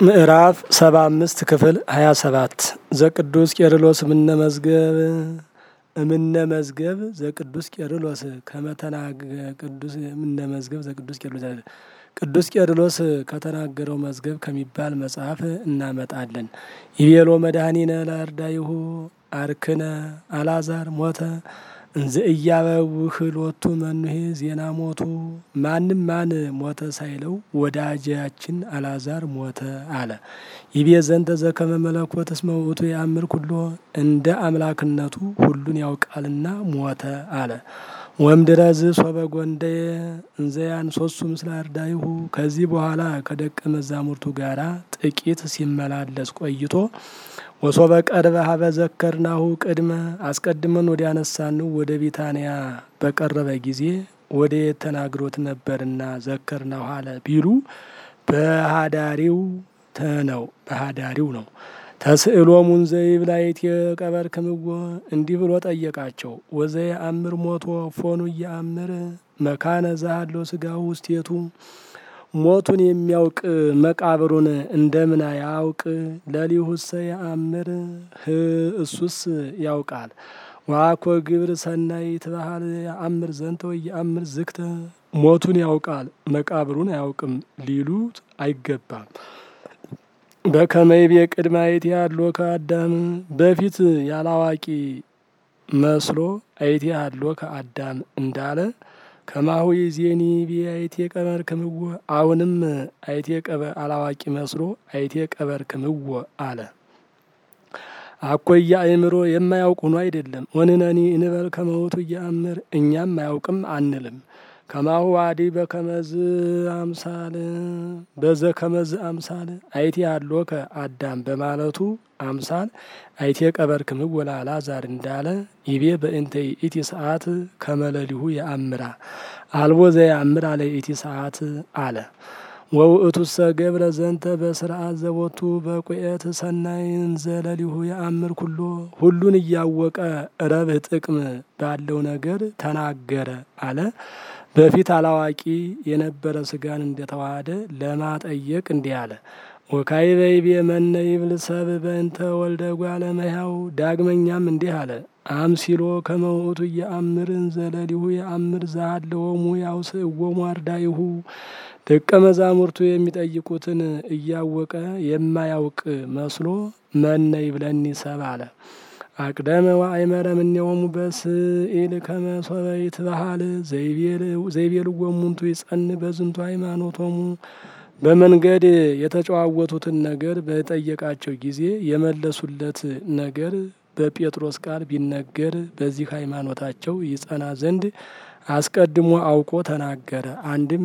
ምዕራፍ ሰባ አምስት ክፍል ሀያ ሰባት ዘቅዱስ ቄርሎስ እምነ መዝገብ እምነ መዝገብ ዘቅዱስ ቄርሎስ ከመተናገ ቅዱስ እምነ መዝገብ ዘቅዱስ ቄርሎስ ቅዱስ ቄርሎስ ከተናገረው መዝገብ ከሚባል መጽሐፍ እናመጣለን። ይቤሎ መድኃኒነ ለአርዳይሁ አርክነ አላዛር ሞተ እንዘ እያበውህሎቱ መኑሄ ዜና ሞቱ ማንም ማን ሞተ ሳይለው ወዳጃችን አላዛር ሞተ አለ። ይቤ ዘንተ ዘከመ መለኮት እስመ ውእቱ ያምር ኩሎ እንደ አምላክነቱ ሁሉን ያውቃልና ሞተ አለ። ወምድረዝ ሶበ ጎንደየ እንዘያን ሶሱ ምስለ አርዳይሁ ከዚህ በኋላ ከደቀ መዛሙርቱ ጋራ ጥቂት ሲመላለስ ቆይቶ ወሶበ ቀርበ ሀበ ዘከርናሁ ቅድመ አስቀድመን ወደ ያነሳንው ወደ ቢታንያ በቀረበ ጊዜ ወደ ተናግሮት ነበርና ዘከርናሁ አለ ቢሉ በሃዳሪው ነው በሃዳሪው ነው። ተስእሎ ሙንዘይብ ላይት የቀበር ክምዎ እንዲህ ብሎ ጠየቃቸው። ወዘየ አምር ሞቶ ፎኑ እየአምር መካነ ዛሃሎ ስጋው ውስቴቱ ሞቱን የሚያውቅ መቃብሩን እንደምን ያውቅ? ለሊሁሰ የአምር እሱስ ያውቃል። ዋኮ ግብር ሰናይ ትባሃል የአምር ዘንተ ወይ የአምር ዝክተ ሞቱን ያውቃል መቃብሩን አያውቅም ሊሉት አይገባም። በከመይቤ ቅድማየት ያሎ ከአዳም በፊት ያላዋቂ መስሎ አይቴ ያሎ ከአዳም እንዳለ ከማሁ ዜኒ ቢአይቴ ቀበር ክምዎ አሁንም አይቴ ቀበር አላዋቂ መስሎ አይቴ ቀበር ክምዎ አለ። አኮያ አእምሮ የማያውቅ ሆኖ አይደለም። ወንነኒ እንበል ከመውቱ እያአምር እኛም አያውቅም አንልም። ከማሁ አዲ በከመዝ አምሳል በዘ ከመዝ አምሳል አይቴ አሎ ከአዳም በማለቱ አምሳል አይቴ ቀበር ክምዎ ለአልዓዛር እንዳለ ይቤ በእንተ ኢቲ ሰዓት ከመለሊሁ የአምራ አልቦ ዘየአምር አለ ኢቲ ሰዓት አለ። ወውእቱሰ ገብረ ዘንተ በስርዓት ዘቦቱ በቁኤት ሰናይን ዘለሊሁ የአምር ኩሎ ሁሉን እያወቀ ረብህ ጥቅም ባለው ነገር ተናገረ አለ። በፊት አላዋቂ የነበረ ስጋን እንደተዋሃደ ለማጠየቅ እንዲህ አለ። ወካይ በይቤ መነ ይብል ሰብ በእንተ ወልደ እጓለ እመሕያው ዳግመኛም እንዲህ አለ። አምሲሎ ከመውእቱ የአምርን ዘለሊሁ የአምር ዛሃለወሙ ያውስእዎሙ አርዳይሁ ደቀ መዛሙርቱ የሚጠይቁትን እያወቀ የማያውቅ መስሎ መነ ይብለኒ ሰብ አለ። አቅደመ ወአይመረ እምኔሆሙ በስኢል ከመ ሶበ ይትበሃል ዘይቤልዎሙ እሙንቱ ይጸን በዝንቱ ሃይማኖቶሙ በመንገድ የተጨዋወቱትን ነገር በጠየቃቸው ጊዜ የመለሱለት ነገር በጴጥሮስ ቃል ቢነገር በዚህ ሃይማኖታቸው ይጸና ዘንድ አስቀድሞ አውቆ ተናገረ። አንድም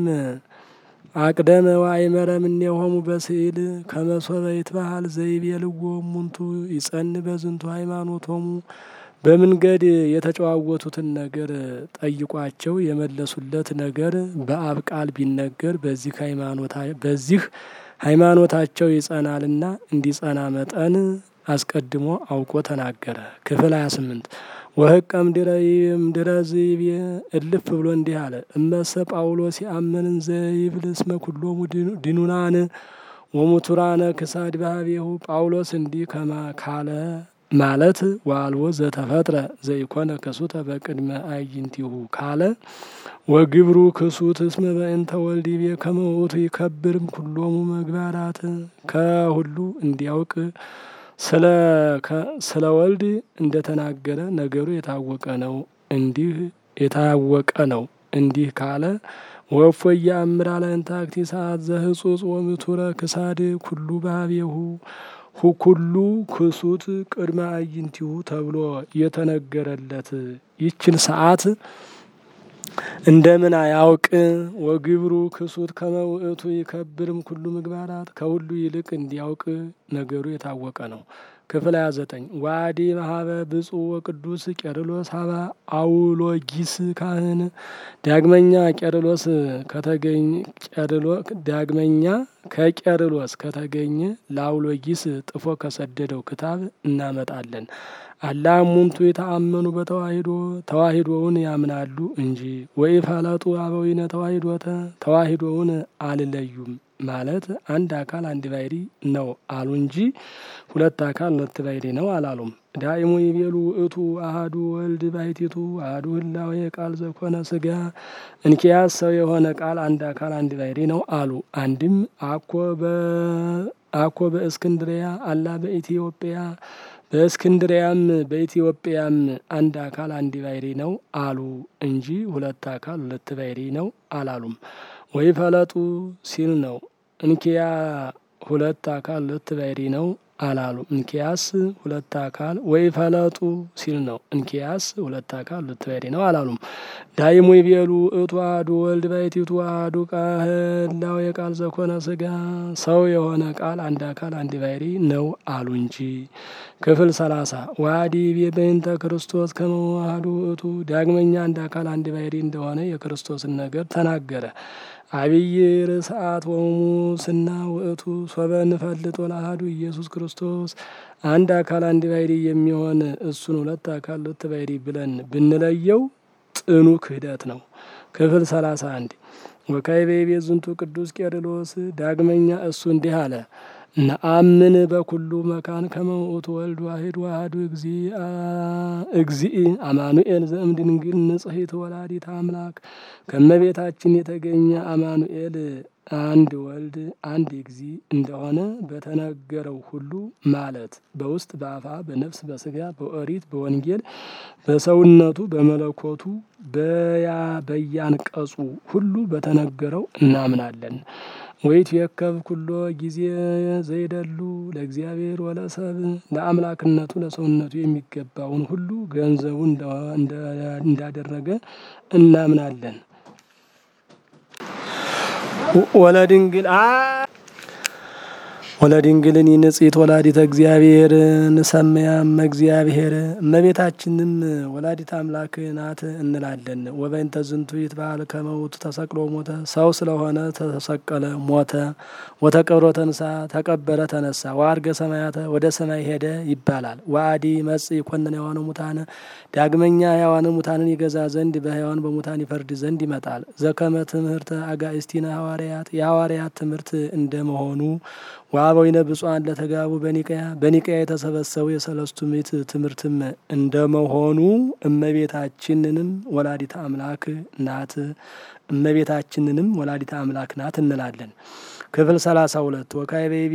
አቅደመ ወአይመረ እምኔሆሙ በስኢል ከመ ሶበ ይትበሃል ዘይቤልዎ እሙንቱ ይጸን በዝንቱ ሃይማኖቶሙ በመንገድ የተጨዋወቱትን ነገር ጠይቋቸው የመለሱለት ነገር በአብ ቃል ቢነገር በዚህ ሃይማኖታቸው ይጸናልና እንዲጸና መጠን አስቀድሞ አውቆ ተናገረ። ክፍል 28 ወህቀ እምድረ ዘይቤ እልፍ ብሎ እንዲህ አለ። እመሰ ጳውሎስ ያአምንን ዘይብል እስመ ኩሎሙ ድኑናን ወሙቱራነ ክሳድ ባህቤሁ ጳውሎስ እንዲህ ከማ ካለ ማለት ዋልዎ ዘተፈጥረ ዘይኮነ ክሱተ በቅድመ አዕይንቲሁ ካለ ወግብሩ ክሱት እስመ በእንተ ወልድ ይቤ ከመ ውእቱ ይከብርም ኩሎሙ ምግባራት ከሁሉ እንዲያውቅ ስለ ወልድ እንደተናገረ ነገሩ የታወቀ ነው። እንዲህ የታወቀ ነው። እንዲህ ካለ ወፎ እያአምር አለ እንታክቲ ሰዓት ዘህጹጽ ወምቱረ ክሳድ ኩሉ ባህቤሁ ሁኩሉ ክሱት ቅድመ አዕይንቲሁ ተብሎ የተነገረለት ይችን ሰዓት እንደምን አያውቅ? ወግብሩ ክሱት ከመ ውእቱ ይከብርም ኩሉ ምግባራት ከሁሉ ይልቅ እንዲያውቅ ነገሩ የታወቀ ነው። ክፍል 29 ዋዲ ማሀበ ብፁዕ ወቅዱስ ቄርሎስ ሀበ አውሎጊስ ካህን ዳግመኛ ቄርሎስ ከተገኘ ዳግመኛ ከቄርሎስ ከተገኘ ለአውሎጊስ ጥፎ ከሰደደው ክታብ እናመጣለን። አላ እሙንቱ የተአመኑ በተዋሂዶ ተዋሂዶውን ያምናሉ እንጂ ወይ ፈለጡ አበዊነ ተዋሂዶተ ተዋሂዶውን አልለዩም ማለት አንድ አካል አንድ ባሕሪ ነው አሉ እንጂ ሁለት አካል ሁለት ባሕሪ ነው አላሉም። ዳይሙ ይቤሉ ውእቱ አሐዱ ወልድ ባሕቲቱ አሐዱ ህላዌ ቃል ዘኮነ ሥጋ እንኪያስ ሰው የሆነ ቃል አንድ አካል አንድ ባሕሪ ነው አሉ። አንድም አኮ አኮ በእስክንድሪያ አላ በኢትዮጵያ በእስክንድሪያም በኢትዮጵያም አንድ አካል አንድ ባሕሪ ነው አሉ እንጂ ሁለት አካል ሁለት ባሕሪ ነው አላሉም። ወይ ፈለጡ ሲል ነው እንኪያ ሁለት አካል ሁለት ባሕሪ ነው አላሉ። እንኪያስ ሁለት አካል ወይ ፈለጡ ሲል ነው እንኪያስ ሁለት አካል ሁለት ባሕሪ ነው አላሉም። ዳይሙ ይቤሉ ውእቱ አሐዱ ወልድ ባሕቲቱ አሐዱ ህላዌ ቃል ዘኮነ ሥጋ ሰው የሆነ ቃል አንድ አካል አንድ ባሕሪ ነው አሉ እንጂ። ክፍል ሰላሳ ዋዲ በእንተ ክርስቶስ ከመ አሐዱ ውእቱ ዳግመኛ አንድ አካል አንድ ባሕሪ እንደሆነ የክርስቶስን ነገር ተናገረ። አብይ ርስአት ወሙስና ውእቱ ሶበ እንፈልጦ ለአሐዱ ኢየሱስ ክርስቶስ አንድ አካል አንድ ባሕሪ የሚሆን እሱን ሁለት አካል ሁለት ባሕሪ ብለን ብንለየው ጥኑ ክህደት ነው። ክፍል ሰላሳ አንድ ወካዕበ ይቤ ዝንቱ ቅዱስ ቄርሎስ ዳግመኛ እሱ እንዲህ አለ። ነአምን በኩሉ መካን ከመ ውእቱ ወልድ ዋሕድ ወአሐዱ እግዚእ አማኑኤል ዘእምድንግል ንጽሕት ወላዲተ አምላክ ከእመቤታችን የተገኘ አማኑኤል አንድ ወልድ አንድ እግዚእ እንደሆነ በተነገረው ሁሉ ማለት በውስጥ በአፋ በነፍስ በሥጋ በኦሪት በወንጌል በሰውነቱ በመለኮቱ በያ በያንቀጹ ሁሉ በተነገረው እናምናለን። ወይትዌከብ ኩሎ ጊዜ ዘይደሉ ለእግዚአብሔር ወለሰብ ለአምላክነቱ ለሰውነቱ የሚገባውን ሁሉ ገንዘቡ እንዳደረገ እናምናለን። ወለድንግል ወለድንግልን ንጽሕት ወላዲተ እግዚአብሔር ንሰምያም እግዚአብሔር እመቤታችንም ወላዲተ አምላክ ናት እንላለን። ወበእንተ ዝንቱ ይትበዓል ከመ ውእቱ ተሰቅሎ ሞተ ሰው ስለሆነ ተሰቀለ ሞተ። ወተቀብሮ ተንሳ ተቀበረ ተነሳ። ወዐርገ ሰማያተ ወደ ሰማይ ሄደ ይባላል። ወአዲ መጽእ ይኰንን ሕያዋነ ሙታነ ዳግመኛ ሕያዋነ ሙታንን ይገዛ ዘንድ በሕያዋን በሙታን ይፈርድ ዘንድ ይመጣል። ዘከመ ትምህርተ አጋእዝቲነ ሐዋርያት የሐዋርያት ትምህርት እንደመሆኑ ወአበዊነ ብፁዓን ለተጋቡ በኒቀያ በኒቀያ የተሰበሰቡ የሰለስቱ ምዕት ትምህርትም እንደመሆኑ እመቤታችንንም ወላዲተ አምላክ ናት እመቤታችንንም ወላዲተ አምላክ ናት እንላለን። ክፍል ሰላሳ ሁለት ወካዕበ ይቤ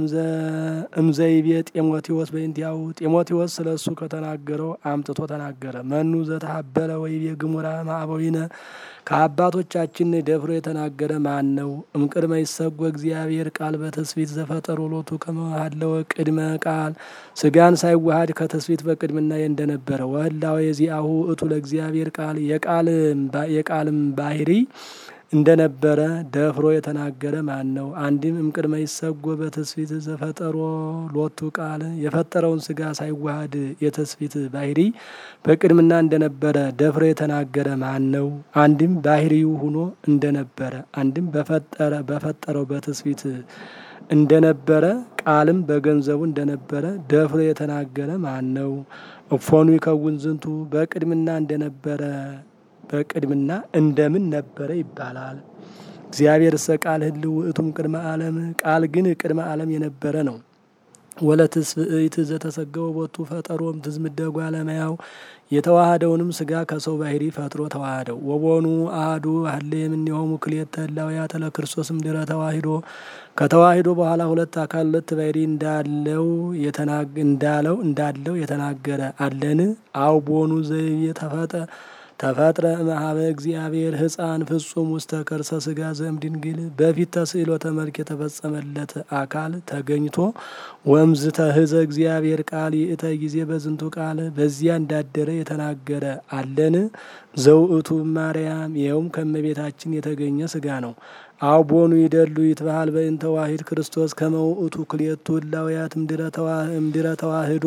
እምዘይቤ ጢሞቴዎስ በእንቲአሁ ጢሞቴዎስ ስለ እሱ ከተናገረው አምጥቶ ተናገረ። መኑ ዘተሀበለ ወይቤ ግሙራ ማዕበዊነ ከአባቶቻችን ደፍሮ የተናገረ ማን ነው? እምቅድመ ይሰጎ እግዚአብሔር ቃል በትስብእት ዘፈጠሮ ሎቱ ከመ ሀለወ ቅድመ ቃል ስጋን ሳይዋሃድ ከትስብእት በቅድምና እንደነበረ ወህላዌ ዚአሁ እቱ ለእግዚአብሔር ቃል የቃልም ባህሪ እንደነበረ ደፍሮ የተናገረ ማን ነው? አንድም እምቅድመ ይሰጎ በትስብእት ዘፈጠሮ ሎቱ ቃል የፈጠረውን ስጋ ሳይዋሃድ የትስብእት ባህሪ በቅድምና እንደነበረ ደፍሮ የተናገረ ማን ነው? አንድም ባህሪው ሆኖ እንደነበረ አንድም በፈጠረ በፈጠረው በትስብእት እንደነበረ ቃልም በገንዘቡ እንደነበረ ደፍሮ የተናገረ ማን ነው? እፎኑ ይከውን ዝንቱ በቅድምና እንደነበረ በቅድምና እንደምን ነበረ ይባላል። እግዚአብሔር እሰ ቃል ህልው ውእቱም ቅድመ ዓለም ቃል ግን ቅድመ ዓለም የነበረ ነው። ወለትስብእት ዘተሰገወ ቦቱ ፈጠሮም ትዝምደጓ ለመያው የተዋሃደውንም ስጋ ከሰው ባህሪ ፈጥሮ ተዋሃደው። ወቦኑ አሐዱ ሀሌ የምንሆሙ ክልኤተ ህላውያተ ለክርስቶስም ድረ ተዋሂዶ ከተዋሂዶ በኋላ ሁለት አካል ሁለት ባህሪ እንዳለው እንዳለው እንዳለው የተናገረ አለን። አው ቦኑ ዘይቤ ተፈጠ ተፈጥረ እምኀበ እግዚአብሔር ሕፃን ፍጹም ውስተ ከርሰ ስጋ ዘእምድንግል በፊት ተስእሎተ መልክ የተፈጸመለት አካል ተገኝቶ ወምዝተ ህዘ እግዚአብሔር ቃል ይእተ ጊዜ በዝንቱ ቃል በዚያ እንዳደረ የተናገረ አለን። ዘውእቱ ማርያም ይኸውም ከእመቤታችን የተገኘ ስጋ ነው። አው ቦኑ ይደሉ ይትበሃል በእንተ ዋሂድ ክርስቶስ ከመ ውእቱ ክልኤቱ ህላውያት እምድረ ተዋህዶ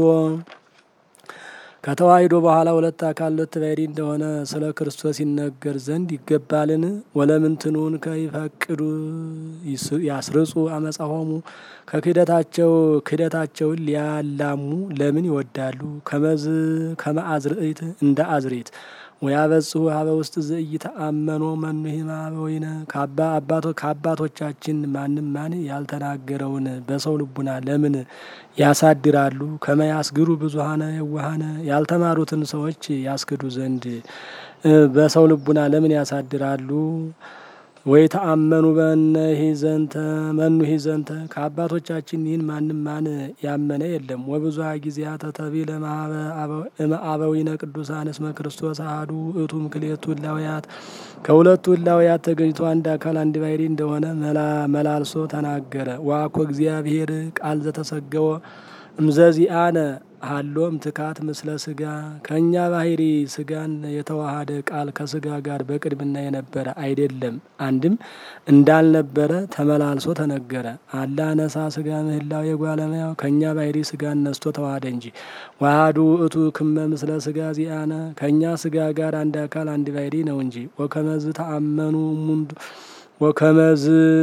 ከተዋሂዶ በኋላ ሁለት አካል ሁለት ባህሪ እንደሆነ ስለ ክርስቶስ ይነገር ዘንድ ይገባልን? ወለምንትኑን ከይፈቅዱ ያስርጹ አመጻሆሙ ከክህደታቸው ክህደታቸውን ሊያላሙ ለምን ይወዳሉ? ከመዝ ከመ አዝርዕት እንደ አዝሬት ወያበጽሑ ሀበ ውስጥ ዘኢተአመኖ መኑሂ ማበዊነ ከአባቶቻችን ማንም ማን ያልተናገረውን በሰው ልቡና ለምን ያሳድራሉ? ከመያስግሩ ብዙሀነ የዋሃነ ያልተማሩትን ሰዎች ያስክዱ ዘንድ በሰው ልቡና ለምን ያሳድራሉ? ወይ ተአመኑ በነሂ ዘንተ መኑሂ ዘንተ ከአባቶቻችን ይህን ማንም ማን ያመነ የለም። ወብዙ ጊዜያተ ተቢለ እምአበዊነ ቅዱሳን እስመ ክርስቶስ አሐዱ ውእቱ እምክልኤቱ እላውያት ከሁለቱ እላውያት ተገኝቶ አንድ አካል አንድ ባሕርይ እንደሆነ መላልሶ ተናገረ። ዋኮ እግዚአብሔር ቃል ዘተሰገወ እምዘዚአነ ሀሎም ትካት ምስለ ስጋ ከእኛ ባሕርይ ስጋን የተዋሃደ ቃል ከስጋ ጋር በቅድምና የነበረ አይደለም። አንድም እንዳልነበረ ተመላልሶ ተነገረ። አላ ነሳ ስጋ ምህላው የጓለመያው ከእኛ ባሕርይ ስጋን ነስቶ ተዋሃደ እንጂ። ዋህዱ ውእቱ ክመ ምስለ ስጋ ዚአነ ከእኛ ስጋ ጋር አንድ አካል አንድ ባሕርይ ነው እንጂ። ወከመዝ ተአመኑ እሙንቱ ወከመዝ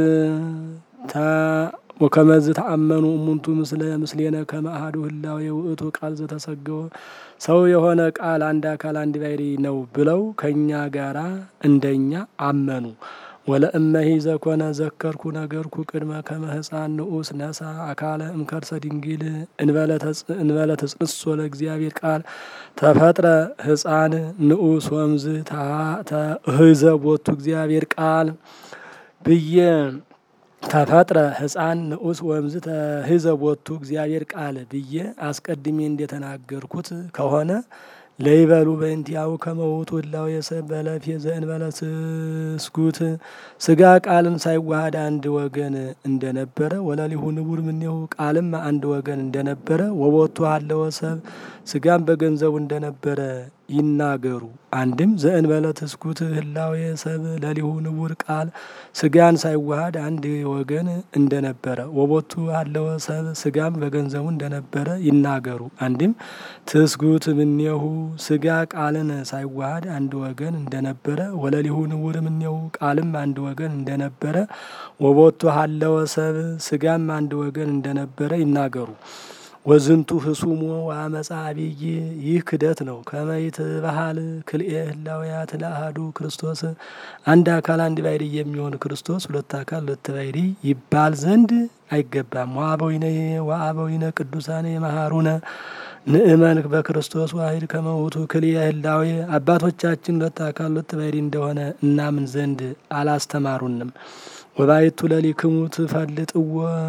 ወከመዝ ተአመኑ እሙንቱ ምስለ ምስሌነ ከመ አሐዱ ህላዌ ውእቱ ቃል ዘተሰገወ ሰው የሆነ ቃል አንድ አካል አንድ ባሕርይ ነው ብለው ከእኛ ጋራ እንደኛ አመኑ። ወለእመሂ ዘኮነ ዘከርኩ ነገርኩ ቅድመ ከመ ሕፃን ንዑስ ነሳ አካለ እምከርሰ ድንግል እንበለ ተጽንሶ ለእግዚአብሔር ቃል ተፈጥረ ሕፃን ንዑስ ወምዝ ተህዘ ቦቱ እግዚአብሔር ቃል ብዬ ተፈጥረ ሕፃን ንዑስ ወምዝ ተህዘ ቦቱ እግዚአብሔር ቃል ብዬ አስቀድሜ እንደተናገርኩት ከሆነ ለይበሉ በእንቲአሁ ከመውቱ እላው የሰብ በለፌ ዘእንበለ ስስጉት ስጋ ቃልን ሳይዋሃድ አንድ ወገን እንደነበረ ወለሊሁ ንቡር ምኔሁ ቃልም አንድ ወገን እንደነበረ ወቦቱ አለወ ሰብ ስጋም በገንዘቡ እንደነበረ ይናገሩ። አንድም ዘእንበለ ትስኩት ህላዌ ሰብ ለሊሁ ንቡር ቃል ስጋን ሳይዋሃድ አንድ ወገን እንደነበረ ወቦቱ አለወ ሰብ ስጋም በገንዘቡ እንደነበረ ይናገሩ። አንድም ትስጉት ምኔሁ ስጋ ቃልን ሳይዋሃድ አንድ ወገን እንደነበረ ወለሊሁ ንቡር ምኔሁ ቃልም አንድ ወገን እንደነበረ ወቦቱ አለወ ሰብ ስጋም አንድ ወገን እንደነበረ ይናገሩ። ወዝንቱ ህሱሞ ወአመፃ አብይ ይህ ክደት ነው። ከመይት ባህል ክልኤ ህላውያት ለአሐዱ ክርስቶስ አንድ አካል አንድ ባሕርይ የሚሆን ክርስቶስ ሁለት አካል ሁለት ባሕርይ ይባል ዘንድ አይገባም። ወአበዊነ ወአበዊነ ቅዱሳን የመሃሩነ ንእመን በክርስቶስ ዋሂድ ከመውቱ ክልኤ ህላዌ አባቶቻችን ሁለት አካል ሁለት ባሕርይ እንደሆነ እናምን ዘንድ አላስተማሩንም። ወባይቱ ለሊክሙ ትፈልጥዎ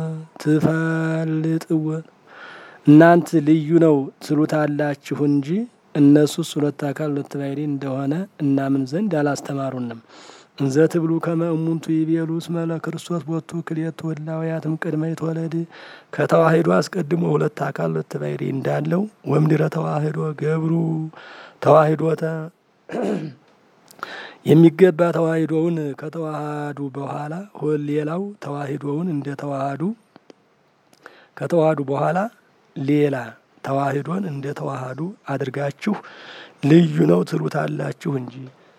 ትፈልጥዎ እናንት ልዩ ነው ትሉታላችሁ እንጂ እነሱስ ሁለት አካል ሁለት ባሕርይ እንደሆነ እናምን ዘንድ አላስተማሩንም። እንዘ ትብሉ ከመ እሙንቱ ይቤሉ እስመ ለክርስቶስ ቦቱ ክልኤቱ ህላውያትም ቅድመ ይትወለድ ከተዋሂዶ አስቀድሞ ሁለት አካል ሁለት ባሕርይ እንዳለው ወምድረ ተዋሂዶ ገብሩ ተዋሂዶተ የሚገባ ተዋሂዶውን ከተዋሃዱ በኋላ ሌላው ተዋሂዶውን እንደ ተዋሃዱ ከተዋሃዱ በኋላ ሌላ ተዋሂዶን እንደ ተዋሃዱ አድርጋችሁ ልዩ ነው ትሉታላችሁ እንጂ።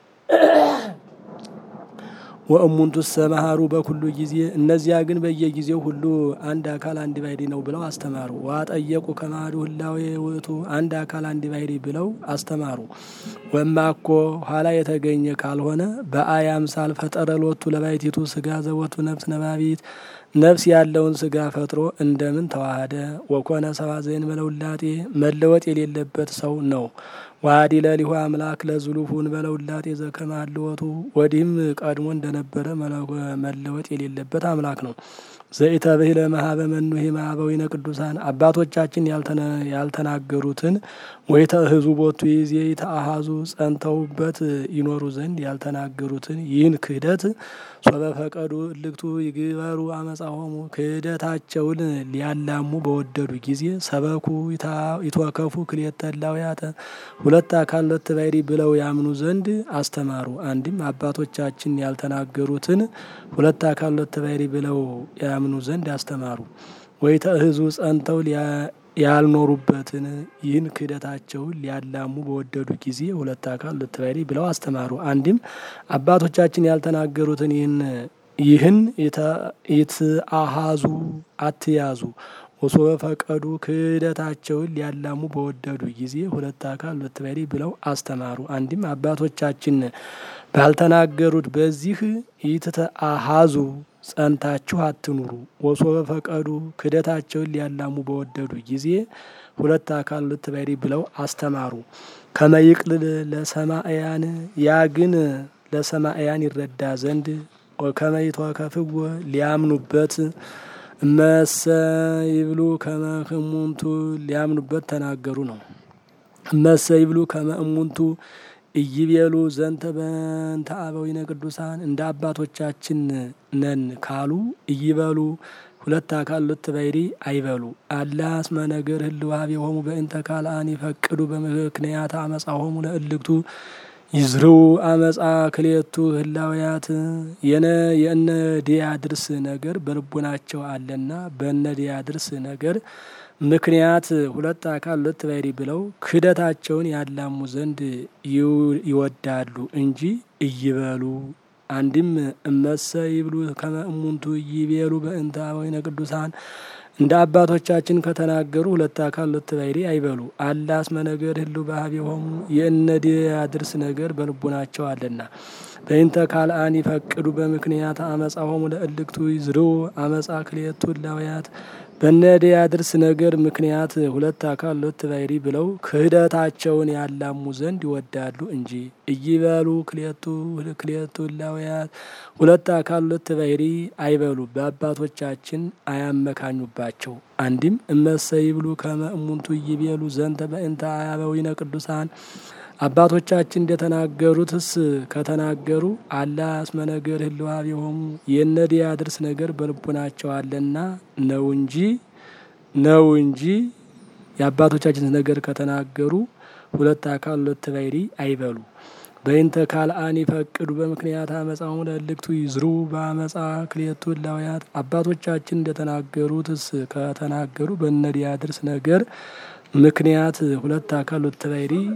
ወእሙንቱ ሰመሃሩ በኩሉ ጊዜ እነዚያ ግን በየጊዜው ሁሉ አንድ አካል አንድ ባሕርይ ነው ብለው አስተማሩ። ዋጠየቁ ከማዱ ህላዌ ውእቱ አንድ አካል አንድ ባሕርይ ብለው አስተማሩ። ወማኮ ኋላ የተገኘ ካልሆነ በአይ አምሳል ፈጠረ ሎቱ ለባሕቲቱ ስጋ ዘወቱ ነፍስ ነባቢት ነፍስ ያለውን ስጋ ፈጥሮ እንደምን ተዋሃደ? ወኮነ ሰብአ ዘእንበለ ውላጤ መለወጥ የሌለበት ሰው ነው። ዋዲ ለሊሁ አምላክ ለዝሉፉን በለውላጤ ዘከመ ሀልወቱ ወዲህም ቀድሞ እንደነበረ መለወጥ የሌለበት አምላክ ነው። ዘኢተብሂለ መሀበ መኑሂ ማህበዊነ ቅዱሳን አባቶቻችን ያልተናገሩትን ወይ ተህዙ ቦቱ ይዜ ተአሃዙ ጸንተውበት ይኖሩ ዘንድ ያልተናገሩትን ይህን ክህደት ሶበ ፈቀዱ እልክቱ ይግበሩ አመፃሆሙ ክህደታቸውን ሊያላሙ በወደዱ ጊዜ ሰበኩ ይትወከፉ ክልኤተ ህላውያተ ሁለት አካል ሁለት ባሕርይ ብለው ያምኑ ዘንድ አስተማሩ። አንድም አባቶቻችን ያልተናገሩትን ሁለት አካል ሁለት ባሕርይ ብለው ያምኑ ዘንድ አስተማሩ። ወይ ተእህዙ ጸንተው ያልኖሩበትን ይህን ክህደታቸውን ሊያላሙ በወደዱ ጊዜ ሁለት አካል ሁለት ባሕርይ ብለው አስተማሩ። አንድም አባቶቻችን ያልተናገሩትን ይህን ይህን ይትአሃዙ አትያዙ ወሶበ ፈቀዱ ክህደታቸውን ሊያላሙ በወደዱ ጊዜ ሁለት አካል ሁለት ባሕርይ ብለው አስተማሩ። አንድም አባቶቻችን ባልተናገሩት በዚህ ኢትተአሃዙ ጸንታችሁ አትኑሩ። ወሶበ ፈቀዱ ክህደታቸውን ሊያላሙ በወደዱ ጊዜ ሁለት አካል ሁለት ባሕርይ ብለው አስተማሩ። ከመይቅልል ለሰማእያን ያ ግን ለሰማእያን ይረዳ ዘንድ ከመይቷ ከፍዎ ሊያምኑበት እመሰ ይብሉ ከመ እሙንቱ ሊያምኑበት ተናገሩ ነው። እመሰ ይብሉ ከመ እሙንቱ ኢይቤሉ ዘንተ በእንተ አበዊነ ቅዱሳን እንደ አባቶቻችን ነን ካሉ ኢይበሉ ሁለት አካል ሁለት ባሕርይ አይበሉ። አላ እስመ ነገር ህልው ኀቤሆሙ በእንተ ካልአን ይፈቅዱ በምክንያት አመጻሆሙ ለእልክቱ ይዝርው አመጻ ክሌቱ ህላውያት የነ የእነ ዲያድርስ ነገር በልቡናቸው አለና በእነ ዲያድርስ ነገር ምክንያት ሁለት አካል ሁለት ባሕርይ ብለው ክህደታቸውን ያላሙ ዘንድ ይወዳሉ እንጂ እይበሉ። አንድም እመሰ ይብሉ ከመ እሙንቱ ይቤሉ በእንተ አበዊነ ቅዱሳን እንደ አባቶቻችን ከተናገሩ ሁለት አካል ሁለት ባሕርይ አይበሉ። አላ እስመ ነገር ህልው በኀቤሆሙ የእነ ዲያድርስ ነገር በልቡናቸው አለና በእንተ ካልአን ይፈቅዱ በምክንያት አመጻሆሙ ለእልክቱ ይዝርው አመጻ ክልኤቱ ህላውያት በእነ ዲያድርስ ነገር ምክንያት ሁለት አካል ሁለት ባሕርይ ብለው ክህደታቸውን ያላሙ ዘንድ ይወዳሉ እንጂ እይበሉ ክልኤቱ ክልኤቱ ህላውያት ሁለት አካል ሁለት ባሕርይ አይበሉ። በአባቶቻችን አያመካኙባቸው። አንድም እመሰ ይብሉ ከመ እሙንቱ ይቤሉ ዘንተ በእንተ አበዊነ ቅዱሳን አባቶቻችን እንደተናገሩትስ ከተናገሩ አላ እስመ ነገር ህልው ኀቤሆሙ የእነ ዲያድርስ ነገር በልቡናቸው አለና ነው እንጂ ነው እንጂ የአባቶቻችን ነገር ከተናገሩ ሁለት አካል ሁለት ባሕርይ አይበሉ። በእንተ ካልአን ይፈቅዱ በምክንያት አመጻሆሙ ለእልክቱ ይዝርው በአመጻ ክልኤቱ ህላውያት አባቶቻችን እንደተናገሩትስ ከተናገሩ በእነ ዲያድርስ ነገር ምክንያት ሁለት አካል ሁለት ባሕርይ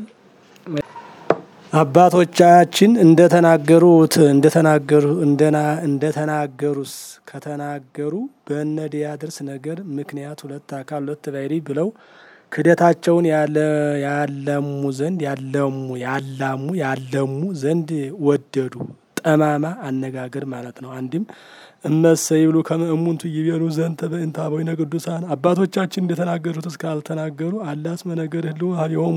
አባቶቻችን እንደተናገሩት እንደተናገሩ እንደና እንደተናገሩስ ከተናገሩ በእነ ዲያድርስ ነገር ምክንያት ሁለት አካል ሁለት ባሕርይ ብለው ክህደታቸውን ያለ ያለሙ ዘንድ ያለሙ ያላሙ ያለሙ ዘንድ ወደዱ። ጠማማ አነጋገር ማለት ነው። አንድም እመሰ ይብሉ ከመ እሙንቱ ይቤሉ ዘንተ በእንተ አበዊነ ቅዱሳን አባቶቻችን እንደተናገሩት እስካልተናገሩ አላ እስመ ነገር ህልው ኀቤሆሙ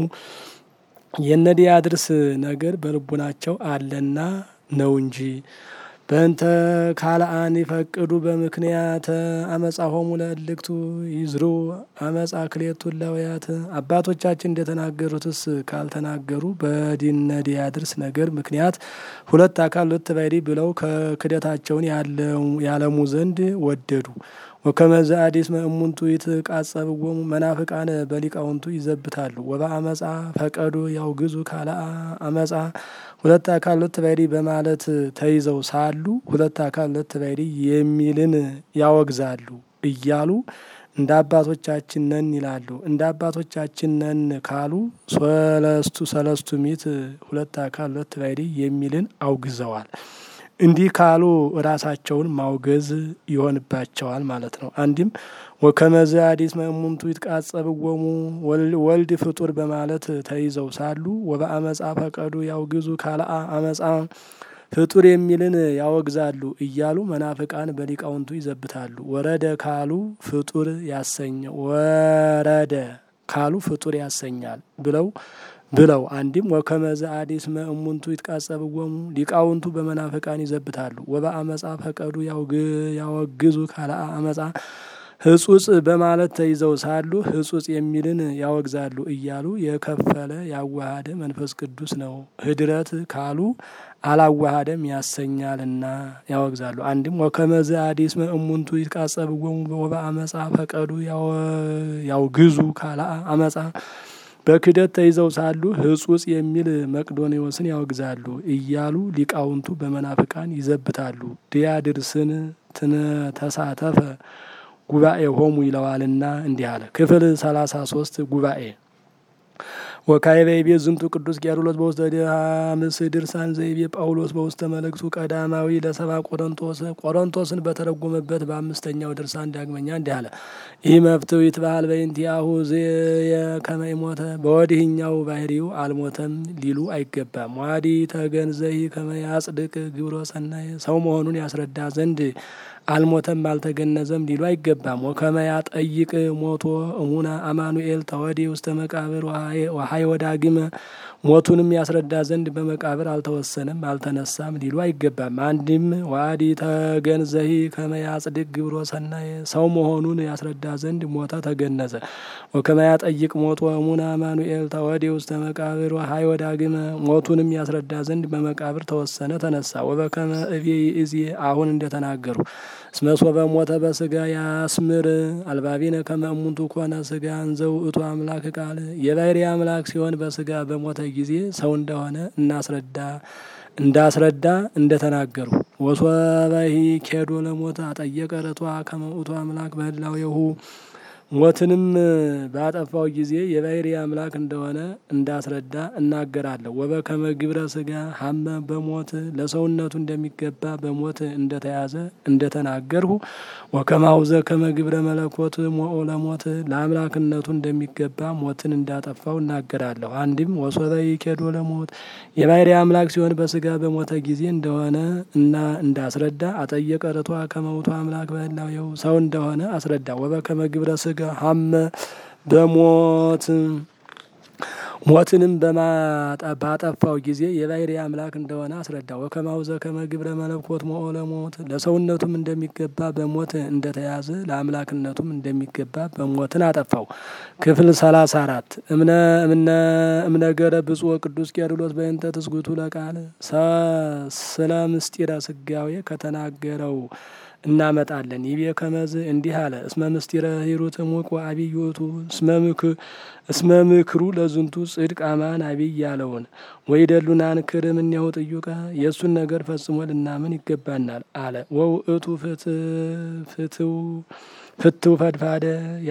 የእነ ዲያድርስ ነገር በልቡናቸው አለና ነው እንጂ በእንተ ካልአን ይፈቅዱ በምክንያት አመጻሆሙ ለእልክቱ ይዝሩ አመጻ ክልኤቱ ህላውያት አባቶቻችን እንደተናገሩትስ ካልተናገሩ በዲነ ዲያድርስ ነገር ምክንያት ሁለት አካል ሁለት ባሕርይ ብለው ከክደታቸውን ያለሙ ዘንድ ወደዱ። ወከመዘ አዲስ እሙንቱ ይትቃጸብዎሙ መናፍቃነ በሊቃውንቱ ይዘብታሉ። ወበአመፃ ፈቀዱ ያውግዙ ካልአ አመፃ ሁለት አካል ሁለት ባሕርይ በማለት ተይዘው ሳሉ ሁለት አካል ሁለት ባሕርይ የሚልን ያወግዛሉ እያሉ እንደ አባቶቻችን ነን ይላሉ። እንደ አባቶቻችን ነን ካሉ ሰለስቱ ሰለስቱ ምዕት ሁለት አካል ሁለት ባሕርይ የሚልን አውግዘዋል። እንዲህ ካሉ ራሳቸውን ማውገዝ ይሆንባቸዋል ማለት ነው። አንድም ወከመዘ አዲስ እሙንቱ ይትቃጸብዎሙ ወልድ ፍጡር በማለት ተይዘው ሳሉ ወበአመፃ ፈቀዱ ያውግዙ ካልአ አመፃ ፍጡር የሚልን ያወግዛሉ እያሉ መናፍቃን በሊቃውንቱ ይዘብታሉ። ወረደ ካሉ ፍጡር ያሰኘ ወረደ ካሉ ፍጡር ያሰኛል ብለው ብለው አንድም ወከመዘ አዲስ እሙንቱ ይትቃጸብዎሙ ሊቃውንቱ በመናፍቃን ይዘብታሉ። ወበአመፃ ፈቀዱ ያወግዙ ካልአ አመፃ ህጹጽ በማለት ተይዘው ሳሉ ህጹጽ የሚልን ያወግዛሉ እያሉ የከፈለ ያዋሃደ መንፈስ ቅዱስ ነው። ህድረት ካሉ አላዋሃደም ያሰኛልና ያወግዛሉ። አንድም ወከመዘ አዲስ እሙንቱ ይትቃጸብዎሙ ወበአመፃ ፈቀዱ ያውግዙ ካልአ አመፃ በክደት ተይዘው ሳሉ ህጹጽ የሚል መቅዶኔዎስን ያወግዛሉ እያሉ ሊቃውንቱ በመናፍቃን ይዘብታሉ። ዲያድርስን ተሳተፈ ጉባኤ ሆሙ ይለዋልና እንዲህ አለ። ክፍል ሰላሳ ሶስት ጉባኤ ወካዕበ ይቤ ዝንቱ ቅዱስ ቄርሎስ በውስተ ድሃምስ ድርሳን ዘይቤ ጳውሎስ በውስተ መልእክቱ ቀዳማዊ ለሰባ ቆሮንቶስ ቆሮንቶስን በተረጎመበት በአምስተኛው ድርሳን ዳግመኛ እንዲህ አለ። ይህ መፍትው ይትባሃል በእንቲአሁ ከመ ሞተ በወዲህኛው ባህሪው አልሞተም ሊሉ አይገባም። ዋዲ ተገንዘይ ከመ ያጽድቅ ግብሮ ሰናይ ሰው መሆኑን ያስረዳ ዘንድ አልሞተም አልተገነዘም ሊሉ አይገባም። ወከመ ያጠይቅ ሞቶ እሙነ አማኑኤል ተወዲ ውስተ መቃብር ወሀይ ወዳግመ ሞቱንም ያስረዳ ዘንድ በመቃብር አልተወሰነም አልተነሳም ሊሉ አይገባም። አንድም ዋዲ ተገንዘሂ ከመ ያጽድቅ ግብሮ ሰናይ ሰው መሆኑን ያስረዳ ዘንድ ሞተ ተገነዘ። ወከመ ያጠይቅ ሞቶ እሙነ አማኑኤል ተወዲ ውስተ መቃብር ወሀይ ወዳግመ ሞቱንም ያስረዳ ዘንድ በመቃብር ተወሰነ ተነሳ። ወበከመ እቤ ይእዜ አሁን እንደተናገሩ እስመ ሶበ ሞተ በስጋ ያስምር አልባቢነ ከመ እሙንቱ ኮነ ስጋ እንዘው እቱ አምላክ ቃል የባህሪ አምላክ ሲሆን በስጋ በሞተ ጊዜ ሰው እንደሆነ እናስረዳ እንዳስረዳ እንደተናገሩ ወሶበሂ ኬዶ ለሞተ አጠየቀ ርቷ ከመ ውእቱ አምላክ በህላዌሁ ሞትንም ባጠፋው ጊዜ የባህሪ አምላክ እንደሆነ እንዳስረዳ እናገራለሁ። ወበከመ ግብረ ስጋ ሀመ በሞት ለሰውነቱ እንደሚገባ በሞት እንደተያዘ እንደተናገርሁ ወከማውዘ ከመ ግብረ መለኮት ሞኦ ለሞት ለአምላክነቱ እንደሚገባ ሞትን እንዳጠፋው እናገራለሁ። አንድም ወሶበ ይኬዶ ለሞት የባህሪ አምላክ ሲሆን በስጋ በሞተ ጊዜ እንደሆነ እና እንዳስረዳ አጠየቀ ርቷ ከመ ውእቱ አምላክ በህላዌሁ ሰው እንደሆነ አስረዳ። ወበከመ ግብረ ስጋ ሀመ በሞት ሞትንም ባጠፋው ጊዜ የባህሪ አምላክ እንደሆነ አስረዳ። ወከማውዘ ከመ ግብረ መለኮት ሞኦ ለሞት ለሰውነቱም እንደሚገባ በሞት እንደተያዘ ለአምላክነቱም እንደሚገባ በሞትን አጠፋው። ክፍል ሰላሳ አራት እምነ እምነ እምነገረ ብፁዕ ቅዱስ ቄርሎስ በእንተ ትስጉቱ ለቃል ስለ ምስጢረ ስጋዌ ከተናገረው እናመጣለን። ይቤ ከመዝ እንዲህ አለ። እስመ ምስጢረ ሂሩት ሙቅ ወአብይ ውእቱ እስመ ምክሩ ለዝንቱ ጽድቅ አማን አብይ ያለውን ወይ ደሉናን ክር እምኔሁ ጥዩቀ የእሱን ነገር ፈጽሞ ልናምን ይገባናል አለ። ወውእቱ ፍትው ፍትው ፈድፋደ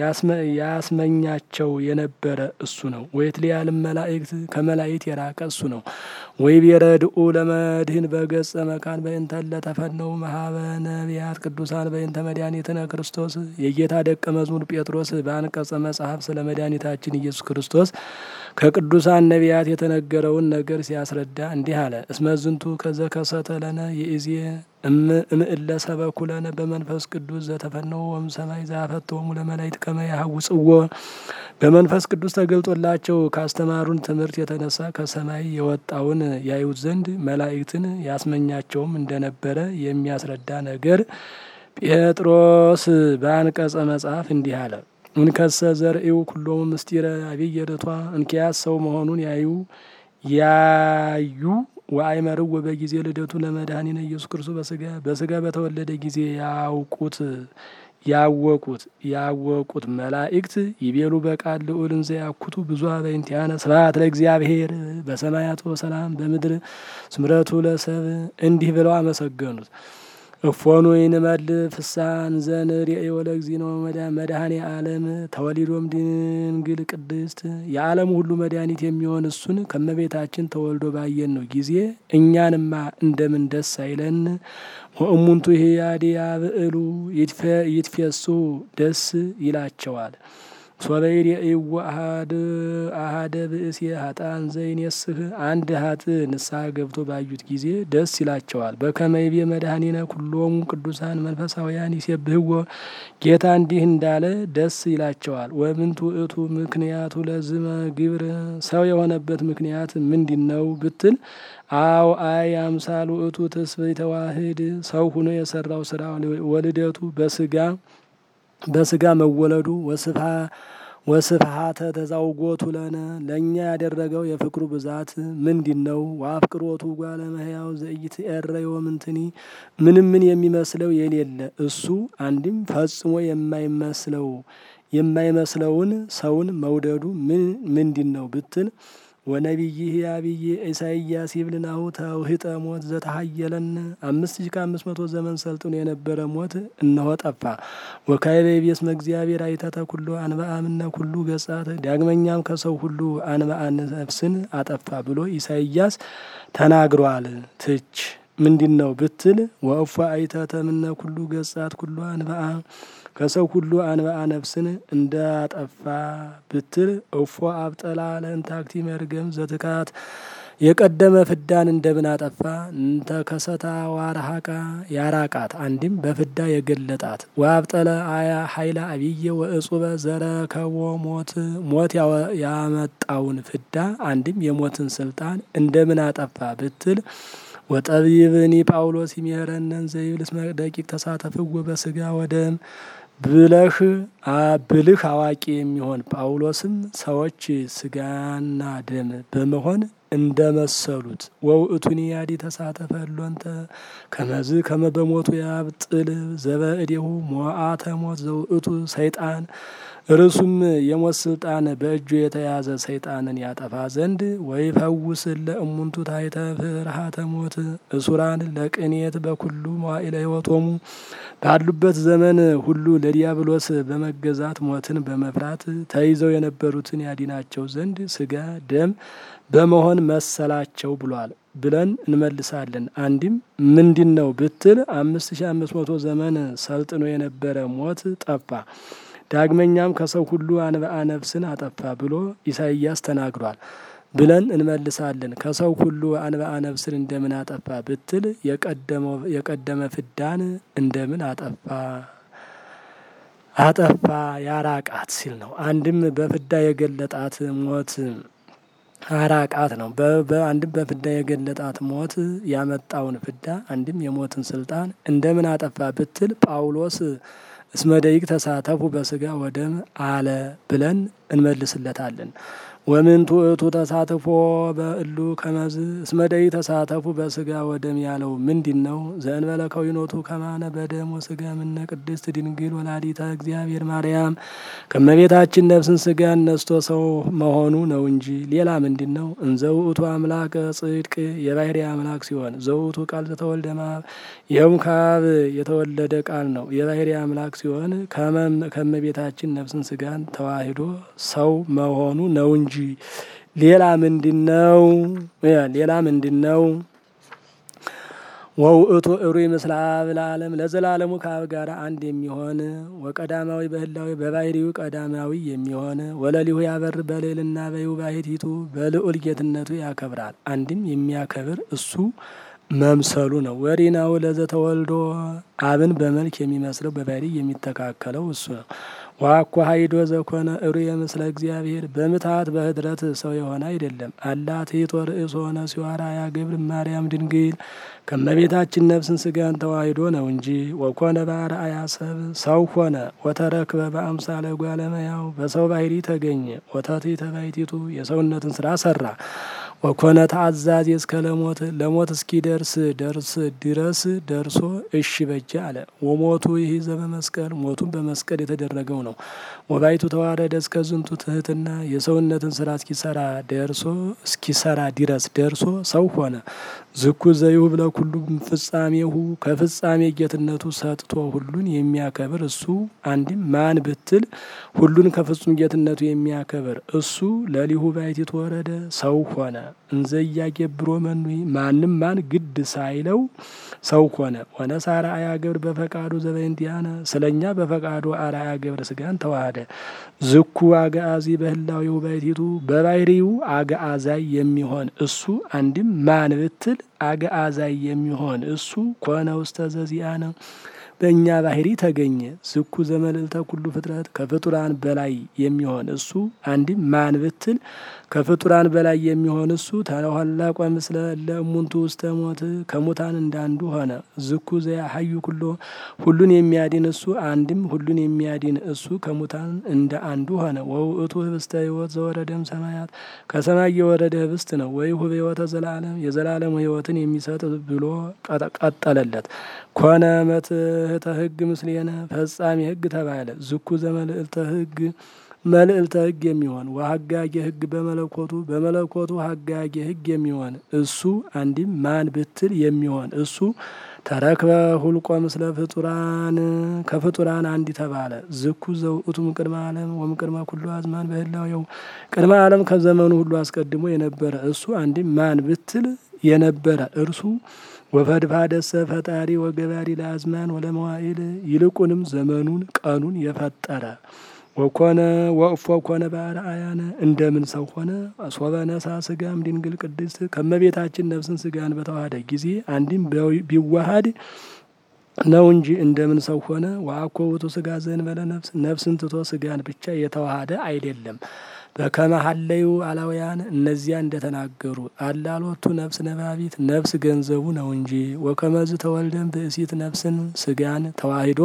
ያስመኛቸው የነበረ እሱ ነው። ወይትሊያልም መላእክት ከመላእክት የራቀ እሱ ነው። ወይ ቢረድኡ ለመድህን በገጸ መካን በእንተለ ተፈነው መሀበ ነቢያት ቅዱሳን በእንተ መድኃኒትነ ክርስቶስ የጌታ ደቀ መዝሙር ጴጥሮስ በአንቀጸ መጽሐፍ ስለ መድኃኒታችን ኢየሱስ ክርስቶስ ከቅዱሳን ነቢያት የተነገረውን ነገር ሲያስረዳ እንዲህ አለ። እስመ ዝንቱ ከዘከሰተ ለነ የእዜ እምእለ ሰበኩ ለነ በመንፈስ ቅዱስ ዘተፈነው ወም ሰማይ ዘአፈተወሙ ለመላእክት ከመ ያሐውጽዎ በመንፈስ ቅዱስ ተገልጦላቸው ካስተማሩን ትምህርት የተነሳ ከሰማይ የወጣውን ያዩት ዘንድ መላእክትን ያስመኛቸውም እንደነበረ የሚያስረዳ ነገር ጴጥሮስ በአንቀጸ መጽሐፍ እንዲህ አለ። እንከሰ ዘርእዩ ኩሎሙ ምስጢረ አብይ ርቷ እንኪያስ ሰው መሆኑን ያዩ ያዩ ወአይመርው በጊዜ ልደቱ ለመድኃኒነ ኢየሱስ ክርስቶስ በስጋ በስጋ በተወለደ ጊዜ ያውቁት ያወቁት ያወቁት መላእክት ይቤሉ በቃል ልዑል እንዘ ያኩቱ ብዙ በእንቲአነ ስብሐት ለእግዚአብሔር በሰማያት ወሰላም በምድር ስምረቱ ለሰብ እንዲህ ብለው አመሰገኑት። እፎኑ ይንመል ፍሳን ዘን ርእዮ ለእግዚእነ መድኃኔ ዓለም ተወሊዶም ድንግል ቅድስት የዓለሙ ሁሉ መድኃኒት የሚሆን እሱን ከመቤታችን ተወልዶ ባየን ነው ጊዜ እኛንማ እንደምን ደስ አይለን? ወእሙንቱ ህያዲ ያብዕሉ ይትፌሱ ደስ ይላቸዋል። ሶበይድ የእይዎ አሃደ ብእሴ ሀጣን ዘይኔስህ አንድ ሀጥ ንስሐ ገብቶ ባዩት ጊዜ ደስ ይላቸዋል። በከመይቤ መድኃኒነ ኩሎሙ ቅዱሳን መንፈሳውያን ይሴብህዎ ጌታ እንዲህ እንዳለ ደስ ይላቸዋል። ወምንቱ እቱ ምክንያቱ ለዝመ ግብር ሰው የሆነበት ምክንያት ምንድን ነው ብትል አው አይ አምሳሉ እቱ ትስብእተ ተዋህድ ሰው ሁኖ የሰራው ስራ ወልደቱ በስጋ በስጋ መወለዱ ወስፋ ወስፍሀተ ተዛውጎቱ ለነ ለእኛ ያደረገው የፍቅሩ ብዛት ምንድን ነው? ወአፍቅሮቱ ጓለ እመሕያው ዘኢትዔረዮ ምንትኒ ምንም ምን የሚመስለው የሌለ እሱ አንድም ፈጽሞ የማይመስለው የማይመስለውን ሰውን መውደዱ ምን ምንድን ነው ብትል ወነቢይህ አብይ ኢሳይያስ ይብልናሁ ተውህጠ ሞት ዘተሀየለን አምስት ሺ ከአምስት መቶ ዘመን ሰልጥኖ የነበረ ሞት እነሆ ጠፋ። ወካዕበ ይቤስመ እግዚአብሔር አይተተ ኩሎ አንብአ እምነ ኩሉ ገጻት ዳግመኛም ከሰው ሁሉ አንብአ ነፍስን አጠፋ ብሎ ኢሳይያስ ተናግሯል። ትች ምንድን ነው ብትል ወእፎ አይተተ እምነ ኩሉ ገጻት ኩሎ አንብአ ከሰው ሁሉ አንብአ ነፍስን እንዳጠፋ ብትል እፎ አብጠላ ለእንታክቲ መርገም ዘትካት የቀደመ ፍዳን እንደምን አጠፋ እንተ ከሰታ ዋርሃቃ ያራቃት አንድም በፍዳ የገለጣት ወአብጠለ አያ ኃይለ አብየ ወእጹበ ዘረከቦ ሞት ሞት ያመጣውን ፍዳ አንድም የሞትን ስልጣን እንደምን አጠፋ ብትል ወጠቢብኒ ጳውሎስ ይሜረነን ዘይብል እስመ ደቂቅ ተሳተፍዎ በስጋ ወደም ብለህ ብልህ አዋቂ የሚሆን ጳውሎስም ሰዎች ስጋና ደም በመሆን እንደመሰሉት ወውእቱኒ ያዲ ተሳተፈ ሎንተ ከመዝ ከመ በሞቱ ያብጥል ዘበእዴሁ ሞአተ ሞት ዘውእቱ ሰይጣን እርሱም የሞት ስልጣን በእጁ የተያዘ ሰይጣንን ያጠፋ ዘንድ ወይ ፈውስ ለእሙንቱ ታይተ ፍርሃተ ሞት እሱራን ለቅኔት በኩሉ መዋዕለ ሕይወቶሙ ባሉበት ዘመን ሁሉ ለዲያብሎስ በመገዛት ሞትን በመፍራት ተይዘው የነበሩትን ያዲናቸው ዘንድ ስጋ ደም በመሆን መሰላቸው ብሏል ብለን እንመልሳለን። አንድም ምንድን ነው ብትል አምስት ሺ አምስት መቶ ዘመን ሰልጥኖ የነበረ ሞት ጠፋ። ዳግመኛም ከሰው ሁሉ አንብአ ነፍስን አጠፋ ብሎ ኢሳይያስ ተናግሯል ብለን እንመልሳለን። ከሰው ሁሉ አንብአ ነፍስን እንደምን አጠፋ ብትል የቀደመ ፍዳን እንደምን አጠፋ አጠፋ ያራቃት ሲል ነው። አንድም በፍዳ የገለጣት ሞት አራቃት ነው። አንድም በፍዳ የገለጣት ሞት ያመጣውን ፍዳ አንድም የሞትን ስልጣን እንደምን አጠፋ ብትል ጳውሎስ እስመ ደቂቅ ተሳተፉ በስጋ ወደም አለ ብለን እንመልስለታለን። ወምንቱ እቱ ተሳትፎ በእሉ ከመዝ እስመ ደቂቅ ተሳተፉ በስጋ ወደም ያለው ምንድን ነው? ዘእንበለ ከዊኖቱ ከማነ በደም ወስጋ ምነ ቅድስት ድንግል ወላዲተ እግዚአብሔር ማርያም ከመቤታችን ነፍስን ስጋን ነስቶ ሰው መሆኑ ነው እንጂ ሌላ ምንድን ነው? እንዘ ውእቱ አምላከ ጽድቅ የባህሪ አምላክ ሲሆን ዘውእቱ ቃል ዘተወልደ እምአብ ይኸውም ከአብ የተወለደ ቃል ነው። የባህሪ አምላክ ሲሆን ከመቤታችን ነፍስን ስጋን ተዋሂዶ ሰው መሆኑ ነው እንጂ ሌላ ምንድን ነው? ሌላ ምንድን ነው? ወውእቱ እሩይ ምስለ አብ ለዓለም ለዘላለሙ ከአብ ጋር አንድ የሚሆን ወቀዳማዊ በህላዊ በባህሪው ቀዳማዊ የሚሆን ወለሊሁ ያበር በልዕልና በይውባሕቲቱ በልዑል ጌትነቱ ያከብራል። አንድም የሚያከብር እሱ መምሰሉ ነው። ወሪናው ለዘተወልዶ አብን በመልክ የሚመስለው በባህሪ የሚተካከለው እሱ ነው። ዋኮ ሀይዶ ዘኮነ እሩየ ምስለ እግዚአብሔር በምትሃት በህድረት ሰው የሆነ አይደለም። አላ ትሕቶ ርእስ ሆነ ሲዋራ ያ ገብር ማርያም ድንግል ከመቤታችን ነፍስን ስጋን ተዋሂዶ ነው እንጂ ወኮነ በአርአያ ሰብ ሰው ሆነ። ወተረክበ በአምሳለ እጓለ እመሕያው በሰው ባህሪ ተገኘ። ወተትሕተ ባሕቲቱ የሰውነትን ስራ ሰራ። ወኮነ ተአዛዝ እስከ ለሞት ለሞት እስኪደርስ ደርስ ድረስ ደርሶ እሺ በጀ አለ። ወሞቱ ይህ ዘበመስቀል ሞቱን በመስቀል የተደረገው ነው። ወባይቱ ተዋረደ እስከ ዝንቱ ትህትና የሰውነትን ስራ እስኪሰራ ደርሶ እስኪሰራ ድረስ ደርሶ ሰው ሆነ። ዝኩ ዘይሁብ ለኩሉም ፍጻሜሁ ከፍጻሜ ጌትነቱ ሰጥቶ ሁሉን የሚያከብር እሱ አንድም ማን ብትል ሁሉን ከፍጹም ጌትነቱ የሚያከብር እሱ ለሊሁ ባሕቲቱ ወረደ ሰው ሆነ። እንዘ ኢያገብሮ መኑይ ማንም ማን ግድ ሳይለው ሰው ሆነ። ወነሣ አርአያ ገብር በፈቃዱ ዘበእንቲአነ ስለኛ በፈቃዱ አርአያ ገብር ስጋን ተዋሃደ። ዝኩ አግአዚ በህላዌሁ ባሕቲቱ በባህሪው አግአዛይ የሚሆን እሱ አንድም ማን ብትል አግአዛይ የሚሆን እሱ ኮነ ውስተ ዘዚአነ በእኛ ባህሪ ተገኘ። ዝኩ ዘመልዕልተ ኩሉ ፍጥረት ከፍጡራን በላይ የሚሆን እሱ አንድም ማን ብትል ከፍጡራን በላይ የሚሆን እሱ ተለኋላቆ ምስለ ለእሙንቱ ውስተ ሞት ከሙታን እንዳንዱ ሆነ። ዝኩ ዘያሀዩ ኩሎ ሁሉን የሚያድን እሱ አንድም ሁሉን የሚያድን እሱ ከሙታን እንደ አንዱ ሆነ። ወውእቱ ህብስተ ሕይወት ዘወረደም ሰማያት ከሰማይ የወረደ ህብስት ነው። ወይ ሁብ ሕይወተ ዘላለም የዘላለም ሕይወትን የሚሰጥ ብሎ ቀጠለለት። ኮነ መትህ ወባህተ ሕግ ምስሌነ ፈጻሚ ሕግ ተባለ። ዝኩ ዘመልዕልተ ሕግ መልዕልተ ሕግ የሚሆን ወሀጋጌ ሕግ በመለኮቱ በመለኮቱ ሀጋጌ ሕግ የሚሆን እሱ አንዲም ማን ብትል የሚሆን እሱ ተረክበ ሁልቆ ምስለ ፍጡራን ከፍጡራን አንዲ ተባለ። ዝኩ ዘውእቱም ቅድመ ዓለም ወምቅድመ ኩሉ አዝማን በህላዌው ቅድመ ዓለም ከዘመኑ ሁሉ አስቀድሞ የነበረ እሱ አንዲም ማን ብትል የነበረ እርሱ ወፈድፋደሰ ፈጣሪ ወገባሪ ለአዝማን ወለመዋኢል ይልቁንም ዘመኑን ቀኑን የፈጠረ ወኮነ ወእፎ ኮነ በአርአያነ እንደምን ሰው ሆነ ሶበ ነሳ ስጋም ድንግል ቅድስት ከመቤታችን ነፍስን ስጋን በተዋሃደ ጊዜ አንዲም ቢዋሃድ ነው እንጂ እንደምን ሰው ሆነ። ወአኮ ውእቱ ስጋ ዘእንበለ ነፍስ ነፍስን ትቶ ስጋን ብቻ የተዋሃደ አይደለም። በከመ ሀለዩ አላውያን እነዚያ እንደተናገሩ አላሎቱ ነፍስ ነባቢት ነፍስ ገንዘቡ ነው እንጂ ወከመዝ ተወልደን ብእሲት ነፍስን ስጋን ተዋሂዶ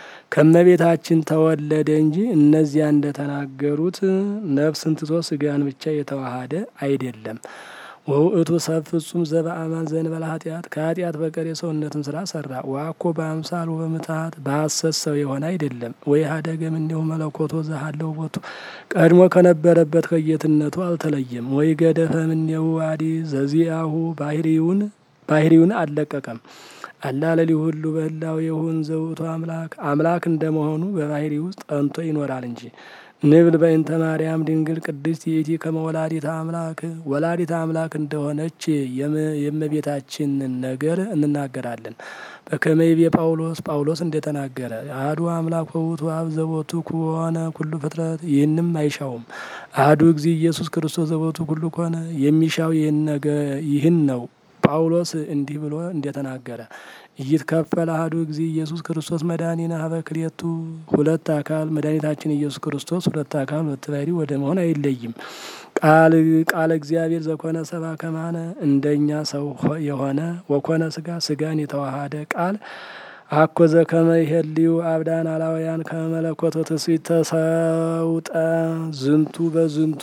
ከመቤታችን ተወለደ እንጂ እነዚያ እንደተናገሩት ነፍስን ትቶ ስጋን ብቻ የተዋሃደ አይደለም። ወውእቱ ሰብ ፍጹም ዘበአማን ዘእንበለ ኃጢአት ከኃጢአት በቀር የሰውነትን ስራ ሰራ። ወአኮ በአምሳል በምትሀት በሐሰት ሰው የሆነ አይደለም። ወይ ሀደገም እንዲሁ መለኮቶ ዘሃለው ቦቱ ቀድሞ ከነበረበት ከጌትነቱ አልተለየም። ወይ ገደፈም እንዲሁ አዲ ዘዚአሁ ባህሪውን ባህሪውን አልለቀቀም። አላለሊ ሁሉ በህላው የሁን ዘውእቱ አምላክ አምላክ እንደመሆኑ በባህሪ ውስጥ ጠንቶ ይኖራል እንጂ ንብል በእንተ ማርያም ድንግል ቅድስት ይእቲ ከመ ወላዲተ አምላክ ወላዲተ አምላክ እንደሆነች የእመቤታችንን ነገር እንናገራለን። በከመ ይቤ ጳውሎስ ጳውሎስ እንደተናገረ አሐዱ አምላክ ወውእቱ አብ ዘቦቱ ኮነ ኩሉ ፍጥረት ይህንም አይሻውም። አሐዱ እግዚ ኢየሱስ ክርስቶስ ዘቦቱ ኩሉ ኮነ የሚሻው ይህን ነው። ጳውሎስ እንዲህ ብሎ እንደተናገረ ኢይትከፈል አሐዱ እግዚ ኢየሱስ ክርስቶስ መድኃኒነ ሀበ ክልኤቱ ሁለት አካል መድኃኒታችን ኢየሱስ ክርስቶስ ሁለት አካል ሁለት ባህሪ ወደ መሆን አይለይም። ቃል ቃለ እግዚአብሔር ዘኮነ ሰብአ ከማነ እንደኛ ሰው የሆነ ወኮነ ስጋ ስጋን የተዋሃደ ቃል አኮ ዘከመ ይሄልዩ አብዳን አላውያን ከመለኮቶ ትስብእት ተሰውጠ ዝንቱ በዝንቱ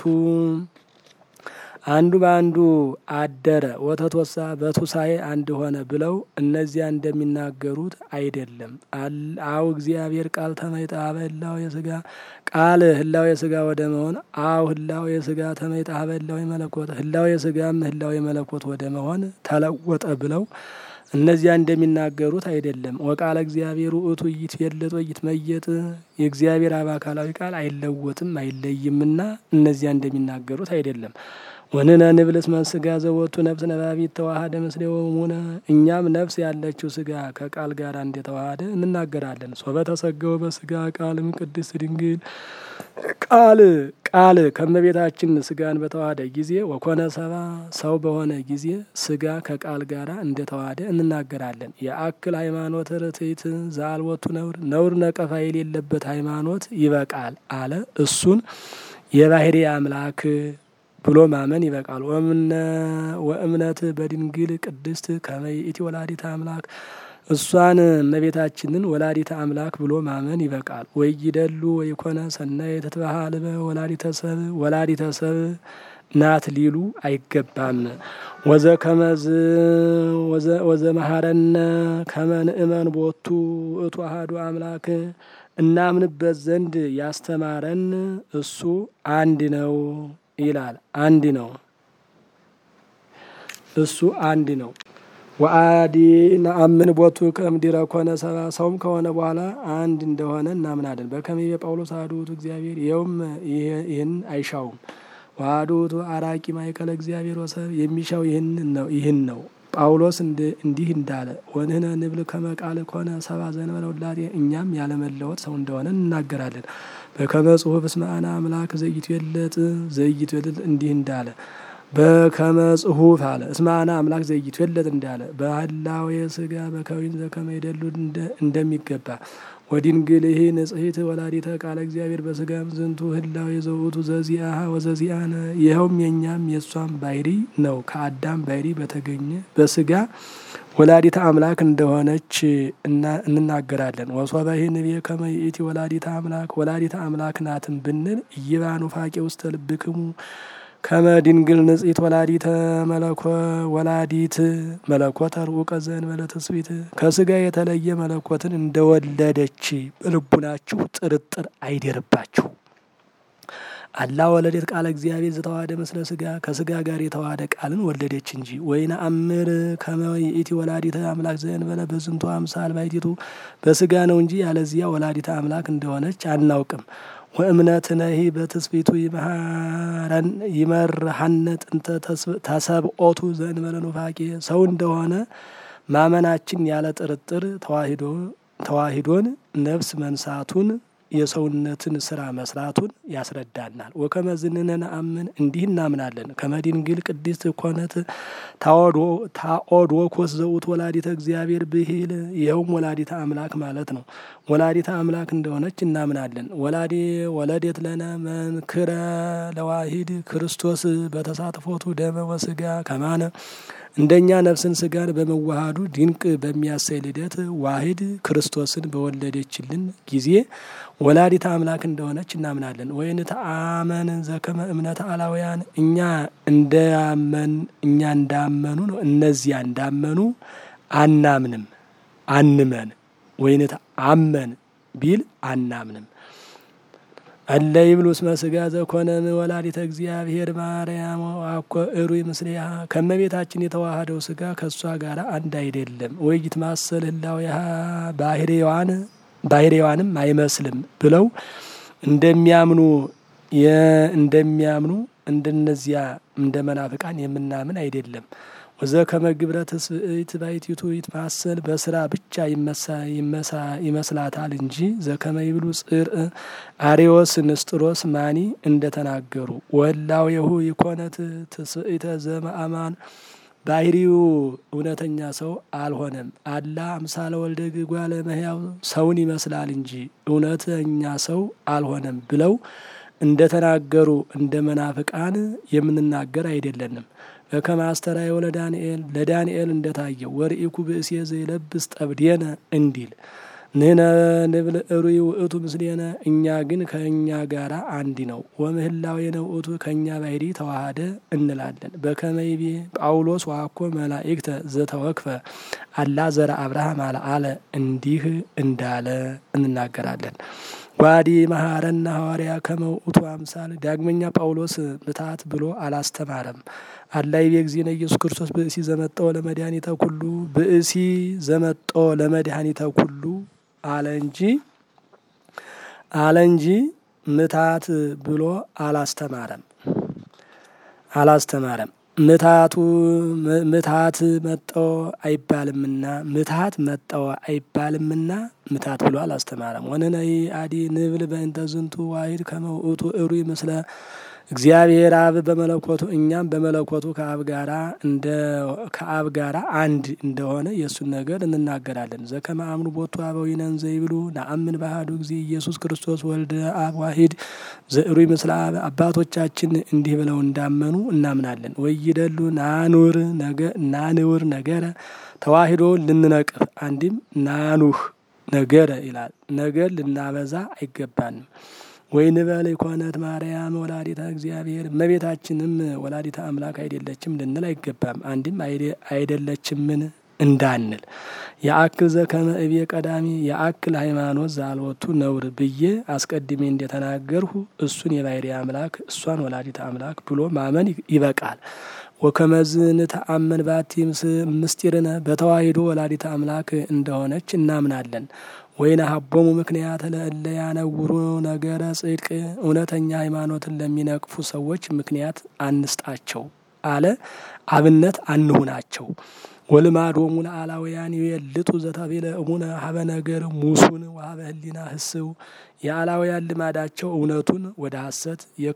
አንዱ በአንዱ አደረ ወተትወሳ በቱሳኤ አንድ ሆነ ብለው እነዚያ እንደሚናገሩት አይደለም። አው እግዚአብሔር ቃል ተመይጣ በህላው የስጋ ቃል ህላው የስጋ ወደ መሆን አው ህላው የስጋ ተመይጣ በህላው የመለኮት ህላው የስጋም ህላው የመለኮት ወደ መሆን ተለወጠ ብለው እነዚያ እንደሚናገሩት አይደለም። ወቃለ እግዚአብሔር ውእቱ ይትፌለጥ ወይትመየጥ የእግዚአብሔር አብ አካላዊ ቃል አይለወጥም አይለይምና እነዚያ እንደሚናገሩት አይደለም። ወንነ ንብልስ ስጋ ዘወቱ ነፍስ ነባቢት ተዋሃደ ምስሌው ሙነ እኛም ነፍስ ያለችው ስጋ ከቃል ጋር እንደተዋሃደ እንናገራለን። ሶበ ተሰገወ በስጋ ቃልም ቅድስት ድንግል ቃል ቃል ከመቤታችን ስጋን በተዋሃደ ጊዜ ወኮነ ሰባ ሰው በሆነ ጊዜ ስጋ ከቃል ጋር እንደተዋሃደ እንናገራለን። የአክል ሃይማኖት ርትዕት ዘአልቦቱ ነውር ነውር ነቀፋ የሌለበት ሃይማኖት ይበቃል አለ። እሱን የባህሪ አምላክ ብሎ ማመን ይበቃል። ወእምነት በድንግል ቅድስት ከመ ይእቲ ወላዲተ አምላክ እሷን እመቤታችንን ወላዲተ አምላክ ብሎ ማመን ይበቃል። ወይደሉ ወይኮነ ሰናይ ተትበሃል ወላዲተ ሰብ ወላዲተ ሰብ ናት ሊሉ አይገባም። ወዘ ከመዝ ወዘ መሐረነ ከመ ንእመን ቦቱ እቱ አሐዱ አምላክ እናምንበት ዘንድ ያስተማረን እሱ አንድ ነው ይላል። አንድ ነው እሱ አንድ ነው። ወአዲ ነአምን ቦቱ ከምድረ ኮነ ሰባ ሰውም ከሆነ በኋላ አንድ እንደሆነ እናምናለን። በከመ ይቤ ጳውሎስ አሐዱ ውእቱ እግዚአብሔር ይኸውም ይህን አይሻውም። ወአሐዱ ውእቱ አራቂ ማእከለ እግዚአብሔር ወሰብ የሚሻው ይህን ነው። ጳውሎስ እንዲህ እንዳለ ወንህነ ንብል ከመ ቃል ኮነ ሰባ ዘእንበለ ውላዴ እኛም ያለመለወጥ ሰው እንደሆነ እንናገራለን። በከመ ጽሑፍ እስመ አነ አምላክ ዘይትዌለጥ ዘይትዌለጥ እንዲህ እንዳለ በከመ ጽሑፍ አለ እስመ አነ አምላክ ዘይትዌለጥ እንዳለ በህላዌ ስጋ በከዊን ዘከመ ይደሉ እንደሚገባ ወድንግልህ ንጽሕት ወላዲተ ቃለ እግዚአብሔር በስጋም ዝንቱ ህላዌ ዘውእቱ ዘዚአሃ ወዘዚአነ ይኸውም የእኛም የእሷም ባሕሪ ነው። ከአዳም ባሕሪ በተገኘ በስጋ ወላዲተ አምላክ እንደሆነች እንናገራለን። ወሶበ ንቤ ከመ ይእቲ ወላዲተ አምላክ ወላዲተ አምላክ ናትን ብንል ይባኑ ፋቄ ውስተ ልብክሙ ከመድንግል ንጽሕት ወላዲተ መለኮ ወላዲት መለኮት ርኡቀ ዘእንበለ ትስብእት ከስጋ የተለየ መለኮትን እንደወለደች በልቡናችሁ ጥርጥር አይደርባችሁ። አላ ወለዴት ቃለ እግዚአብሔር ዘተዋህደ ምስለ ስጋ ከስጋ ጋር የተዋህደ ቃልን ወለደች እንጂ። ወይነ አምር ከመ ይእቲ ወላዲተ አምላክ ዘእንበለ በዝንቱ አምሳል ባሕቲቱ በስጋ ነው እንጂ ያለዚያ ወላዲተ አምላክ እንደሆነች አናውቅም። ወእምነትነሂ በትስብእቱ ይመርሃነ ጥንተ ተሰብኦቱ ዘእንበለ ኑፋቄ ሰው እንደሆነ ማመናችን ያለ ጥርጥር ተዋሂዶን ነፍስ መንሳቱን የሰውነትን ስራ መስራቱን ያስረዳናል። ወከመዝንነ ነአምን እንዲህ እናምናለን። ከመድንግል ቅድስት ኮነት ታኦዶኮስ ዘውት ወላዲተ እግዚአብሔር ብሂል ይኸውም ወላዲተ አምላክ ማለት ነው። ወላዲተ አምላክ እንደሆነች እናምናለን። ወላዲ ወለዴት ለነ መንክረ ለዋሂድ ክርስቶስ በተሳትፎቱ ደመ ወስጋ ከማነ እንደኛ ነፍስን ስጋን በመዋሃዱ ድንቅ በሚያሳይ ልደት ዋሂድ ክርስቶስን በወለደችልን ጊዜ ወላዲተ አምላክ እንደሆነች እናምናለን። ወይን ተአመን ዘከመ እምነተ አላውያን እኛ እንዳመን እኛ እንዳመኑ ነው እነዚያ እንዳመኑ አናምንም አንመን። ወይን ተአመን ቢል አናምንም። እለ ይብሉ እስመ ስጋ ዘኮነ ወላዲተ እግዚአብሔር ማርያም አኮ እሩይ ምስሌሃ ከመቤታችን የተዋሃደው ስጋ ከእሷ ጋር አንድ አይደለም። ወይት ማሰል ህላዊሃ ባህሬዋን ባህሬዋንም አይመስልም ብለው እንደሚያምኑ እንደሚያምኑ እንደነዚያ እንደ መናፍቃን የምናምን አይደለም። ወዘ ከመግብረ ትስብእት ባሕቲቱ ይትማሰል በስራ ብቻ ይመስላታል እንጂ ዘከመ ይብሉ ጽርእ አሬዎስ ንስጥሮስ ማኒ እንደተናገሩ ወላዌሁ ይኮነት ትስብእተ ዘመአማን ባህሪው እውነተኛ ሰው አልሆነም። አላ አምሳለ ወልደ እጓለ እመሕያው ሰውን ይመስላል እንጂ እውነተኛ ሰው አልሆነም ብለው እንደተናገሩ እንደ መናፍቃን የምንናገር አይደለንም። በከመ አስተርአዮ ለዳንኤል ለዳንኤል እንደታየው ወርኢኩ ብእሴ ዘይለብስ ጠብዴነ እንዲል ንሕነ ንብል እሩይ ውእቱ ምስሌነ እኛ ግን ከእኛ ጋር አንድ ነው። ወምህላዌነ ውእቱ ከእኛ ባሕሪ ተዋሃደ እንላለን። በከመ ይቤ ጳውሎስ ዋኮ መላእክተ ዘተወክፈ አላ ዘረ አብርሃም አልአለ እንዲህ እንዳለ እንናገራለን። ጓዲ መሐረና ሐዋርያ ከመ ውእቱ አምሳል ዳግመኛ ጳውሎስ ምታት ብሎ አላስተማረም። አላ ይቤ እግዚእነ ኢየሱስ ክርስቶስ ብእሲ ዘመጠኦ ለመድኃኒተ ኩሉ ብእሲ ዘመጠኦ ለመድኃኒተ ኩሉ አለ እንጂ አለ እንጂ ምታት ብሎ አላስተማረም አላስተማረም። ምታቱ ምታት መጠው አይባልምና ምታት መጠው አይባልምና ምታት ብሎ አላስተማረም። ወነነይ አዲ ንብል በእንተ ዝንቱ ዋሂድ ከመ ውእቱ እሩይ ምስለ እግዚአብሔር አብ በመለኮቱ እኛም በመለኮቱ ከአብ ጋራ እንደ ከአብ ጋራ አንድ እንደሆነ የእሱን ነገር እንናገራለን። ዘከመ አምኑ ቦቱ አበዊነን ዘይብሉ ነአምን ባህዱ ጊዜ ኢየሱስ ክርስቶስ ወልደ አብ ዋሂድ ዘእሩይ ምስለ አብ አባቶቻችን እንዲህ ብለው እንዳመኑ እናምናለን። ወይደሉ ናኑር ነገ ናንውር ነገረ ተዋሂዶ ልንነቅፍ አንድም ናኑህ ነገረ ይላል። ነገር ልናበዛ አይገባንም። ወይ ንበል ኮነት ማርያም ወላዲተ እግዚአብሔር እመቤታችንም ወላዲተ አምላክ አይደለችም ልንል አይገባም። አንድም አይደለችምን እንዳንል የአክል ዘከመ እቤ ቀዳሚ የአክል ሃይማኖት ዛልወቱ ነውር ብዬ አስቀድሜ እንደተናገርሁ እሱን የባሕሪ አምላክ እሷን ወላዲተ አምላክ ብሎ ማመን ይበቃል። ወከመዝን ተአመን ባቲ ምስጢርነ በተዋሂዶ ወላዲተ አምላክ እንደሆነች እናምናለን። ወይነ ሀቦሙ ምክንያት ለእለ ያነውሩ ነገረ ጽድቅ እውነተኛ ሃይማኖትን ለሚነቅፉ ሰዎች ምክንያት አንስጣቸው አለ። አብነት አንሁናቸው። ወልማዶሙ ለአላውያን የልጡ ዘተቤለ እሙነ ሀበ ነገር ሙሱን ወሀበ ህሊና ህስው የአላውያን ልማዳቸው እውነቱን ወደ ሐሰት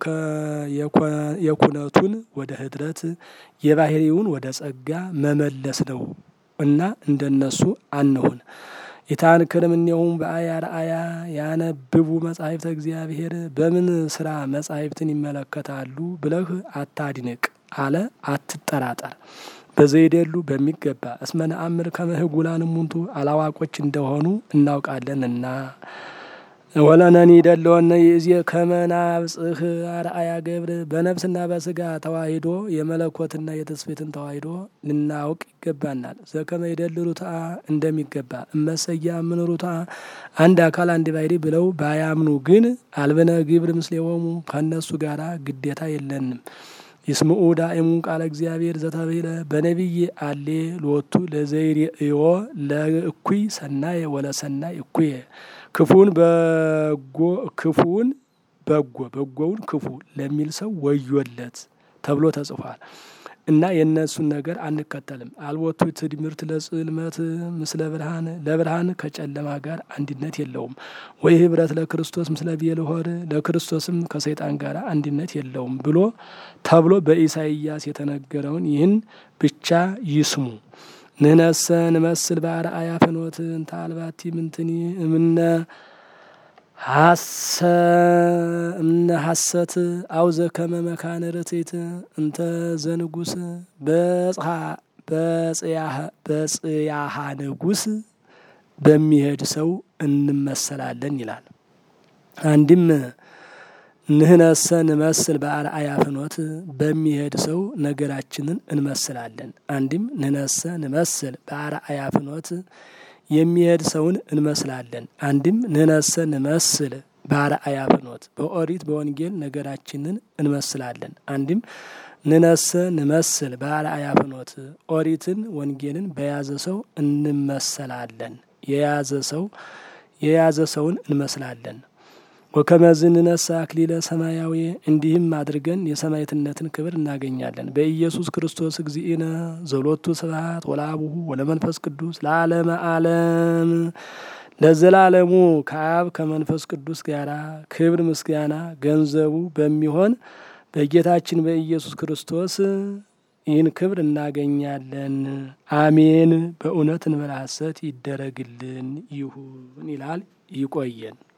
የኩነቱን ወደ ህድረት የባህሪውን ወደ ጸጋ መመለስ ነው እና እንደነሱ አንሁን። የታንክርም እኒሁም በአያ ረአያ ያነብቡ መጻሕፍተ እግዚአብሔር በምን ስራ መጻሕፍትን ይመለከታሉ ብለህ አታድንቅ አለ። አትጠራጠር በዘይደሉ በሚገባ እስመ ነአምር ከመ ህጉላን እሙንቱ አላዋቆች እንደሆኑ እናውቃለንና ወለነኒ ደለወነ ይእዜ ከመናብጽህ አርአያ ገብር በነፍስና በስጋ ተዋሂዶ የመለኮትና የትስብእትን ተዋሂዶ ልናውቅ ይገባናል። ዘከመ ይደል ሩትአ እንደሚገባ እመሰያ ምን ሩትአ አንድ አካል አንድ ባሕርይ ብለው ባያምኑ ግን አልብነ ግብር ምስሌሆሙ ከእነሱ ጋራ ግዴታ የለንም። ይስምዑ ዳእሙ ቃለ እግዚአብሔር ዘተብሂለ በነቢይ አሌ ሎቱ ለዘይርእዮ ለእኩይ ሰናየ ወለሰናይ እኩየ ክፉን በጎ ክፉን በጎ በጎውን ክፉ ለሚል ሰው ወዮለት ተብሎ ተጽፏል እና የእነሱን ነገር አንከተልም። አልቦቱ ትድምርት ለጽልመት ምስለ ብርሃን ለብርሃን ከጨለማ ጋር አንድነት የለውም። ወይ ህብረት ለክርስቶስ ምስለ ብዔልሖር ለክርስቶስም ከሰይጣን ጋር አንድነት የለውም ብሎ ተብሎ በኢሳይያስ የተነገረውን ይህን ብቻ ይስሙ። ንህነሰ ንመስል በአርአያ ፍኖት እንተ አልባቲ ምንትኒ እምነ እምነ ሐሰት አውዘ ከመ መካነ ርትዕት እንተ ዘንጉስ በጽያሃ ንጉስ በሚሄድ ሰው እንመሰላለን ይላል። አንድም ንህነሰ ንመስል በአርአያ ፍኖት በሚሄድ ሰው ነገራችንን እንመስላለን። አንድም ንህነሰ ንመስል በአርአያ ፍኖት የሚሄድ ሰውን እንመስላለን። አንድም ንህነሰ ንመስል በአርአያ ፍኖት በኦሪት በወንጌል ነገራችንን እንመስላለን። አንድም ንነሰ ንመስል በአርአያ ፍኖት ኦሪትን ወንጌልን በያዘ ሰው እንመሰላለን። የያዘ ሰው የያዘ ሰውን እንመስላለን። ወከመዝ ንነሳ አክሊለ ሰማያዊ እንዲህም አድርገን የሰማዕትነትን ክብር እናገኛለን። በኢየሱስ ክርስቶስ እግዚእነ ዘሎቱ ስብሐት ወለአቡሁ ወለመንፈስ ቅዱስ ለዓለመ ዓለም ለዘላለሙ ከአብ ከመንፈስ ቅዱስ ጋራ ክብር ምስጋና ገንዘቡ በሚሆን በጌታችን በኢየሱስ ክርስቶስ ይህን ክብር እናገኛለን። አሜን። በእውነት እንበለ ሐሰት ይደረግልን ይሁን ይላል። ይቆየን።